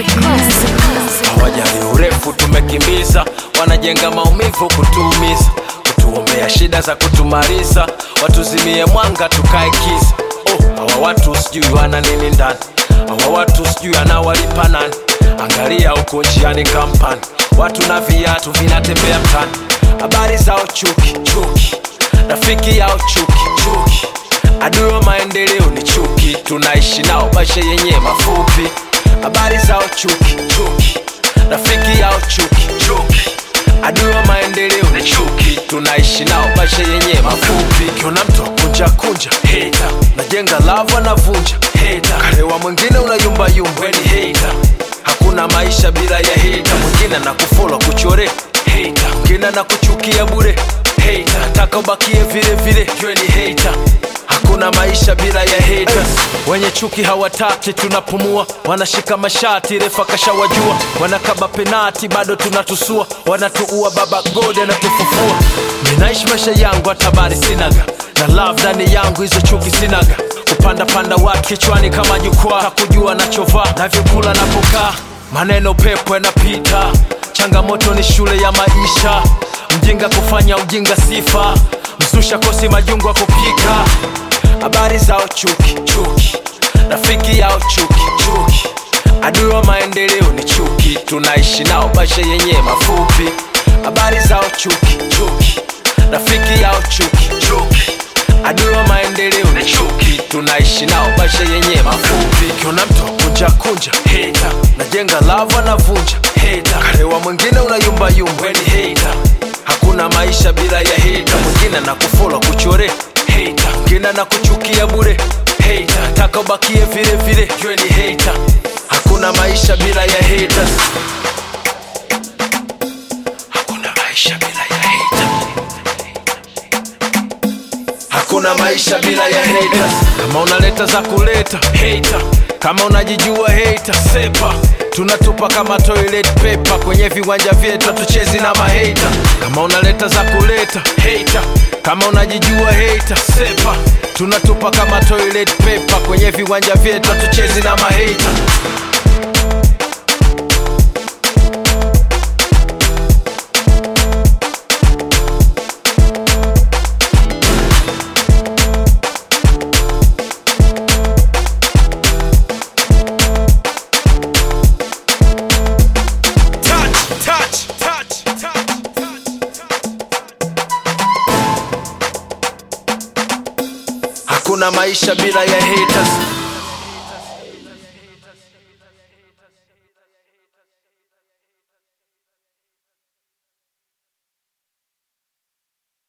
hawajali urefu tumekimbiza wanajenga maumivu kutuumiza kutuombea shida za kutumaliza watuzimie mwanga tukae kisa oh, hawa watu sijui wana nini ndani hawa watu sijui anawalipa nani angalia huko njiani kampani watu na viatu vinatembea mtani habari zao chuki chuki rafiki yao chuki chuki adui wa maendeleo ni chuki tunaishi nao maisha yenye mafupi habari zao chuki chuki rafiki yao chuki chuki adui wa maendeleo ni chuki tunaishi nao maisha yenye mafupi kiona mtu kunja kunja heta najenga lava navunja heta karewa mwingine unayumbayumba weni heta hakuna maisha bila ya heta mwingine na kufola kuchore heta mwingine na kuchukia bure heta nataka ubakie vile vile jue ni heta hakuna maisha bila ya haters wenye chuki hawataki tunapumua wanashika mashati refa kashawajua wanakaba penati bado tunatusua wanatuua baba god anatufufua ninaishi maisha yangu hatabari sinaga na love ndani yangu hizo chuki sinaga kupanda panda watu kichwani kama jukwaa takujua nachovaa navyokula napokaa maneno pepo yanapita changamoto ni shule ya maisha mjinga kufanya ujinga sifa msusha kosi majungu ya kupika habari zao chuki chuki rafiki yao chuki chuki adui wa maendeleo ni chuki tunaishi nao maisha yenye mafupi habari zao chuki chuki rafiki yao chuki chuki adui wa maendeleo ni chuki tunaishi nao maisha yenye mafupi kiona mtu kunja kunja heta najenga lava navunja heta karewa mwingine unayumbayumba weni heta hakuna maisha bila ya heta mwingine na kufola kuchore heta mwingine na kuchukia bure heta taka ubakie vile vile jue ni heta hakuna maisha bila ya haters hakuna maisha bila ya haters hakuna maisha bila ya haters kama unaleta za kuleta hater kama unajijua hater sepa tunatupa kama toilet paper kwenye viwanja vyetu hatuchezi na mahata kama unaleta za kuleta hater kama unajijua hater sepa tunatupa kama toilet paper kwenye viwanja vyetu hatuchezi na mahata touch, touch, touch, touch, Hakuna maisha bila ya haters.